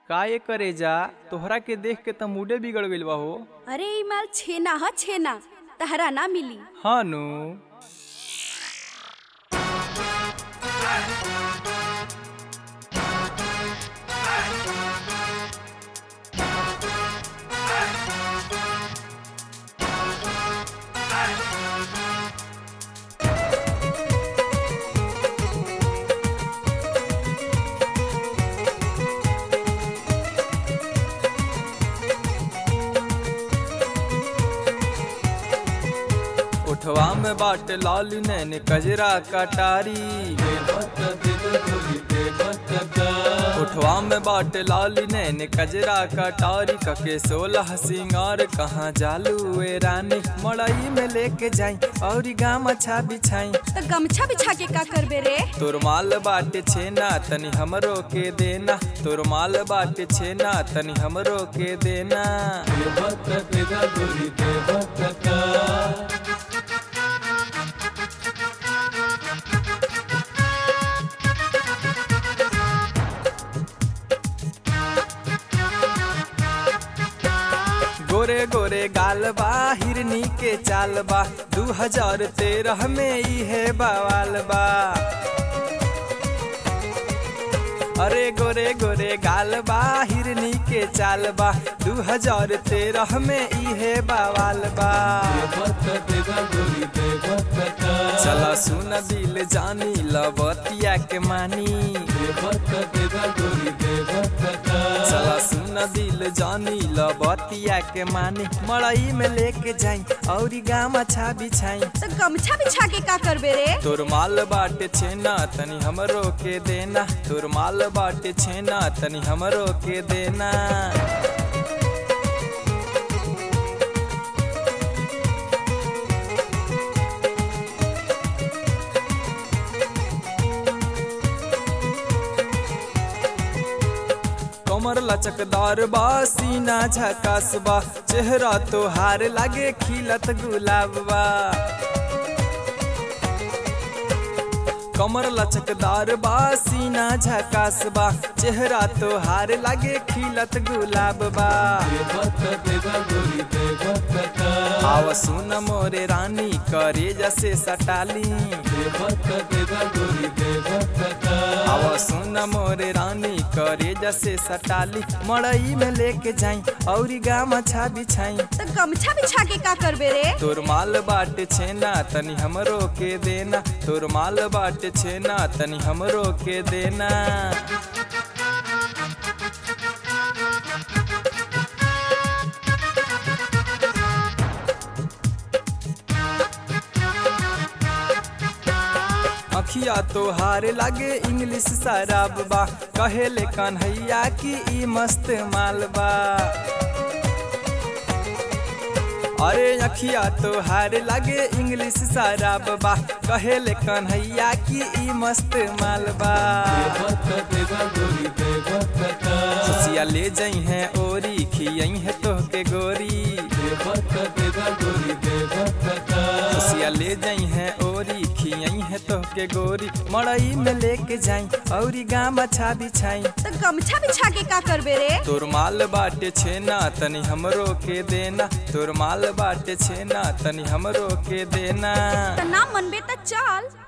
का ये करे जा तोहरा के देख के त मूडे बिगड़ गइल बा हो अरे ई माल छेना ह छेना तहरा ना मिली हाँ नु उठवा में बाट लाल नैन कजरा कटारी उठवा में बाट लाल नैन कजरा कटारी कके सोलह सिंगार कहाँ जालू ए रानी मड़ई में लेके जाई और गाम अच्छा बिछाई तो गमछा बिछा के का करबे रे तोर माल बाटे छेना तनी हमरो के देना तोर माल बाटे छेना तनी हमरो के देना गोरे गोरे गाल बा हिरनी के चाल बा दू हजार तेरह में इहे बवाल बा अरे गोरे गोरे गाल बा हिरनी के चाल बा दू हजार तेरह में इहे बवाल बा चला सुन दिल जानी लबतिया के मानी चला सुन दिल जानी लबतिया के मानी मड़ई में लेके जाई और गाम अच्छा बिछाई तो गमछा बिछा के का करबे रे तोर माल बाटे छेना तनी हमरो के देना तोर माल बाटे छेना तनी हमरो के देना कमर लचकदार बा सीना झकास बा चेहरा तोहार लागे खिलत गुलाब बा कमर लचकदार बा सीना झकास बा चेहरा तोहार लागे खिलत गुलाब बा आव सुन मोरे रानी करे जैसे सटाली आव सुन मोरे रानी करे जैसे सटाली मड़ई में लेके जाई और गाम अच्छा बिछाई तो गमछा बिछा के का करबे रे तोर माल बाटे छेना तनी हमरो के देना तोर माल बाटे छेना तनी हमरो के देना अखिया तोहार लागे इंग्लिश शराब बा कहेले कन्हैया की ई मस्त माल बा अरे अखिया तोहार लागे इंग्लिश शराब बा कहेले कन्हैया की ई मस्त माल बा खुशिया ले जई है ओरी खियई है तोहके गोरी खुशिया ले जई है ओरी खियई है तोहके गोरी मड़ई में लेके जाई और गाम अच्छा बिछाई तो गमछा बिछा के का करबे रे तोर माल बाटे छेना तनी हमरो के देना तोर माल बाटे छेना तनी हमरो के देना तो ना मनबे तो चल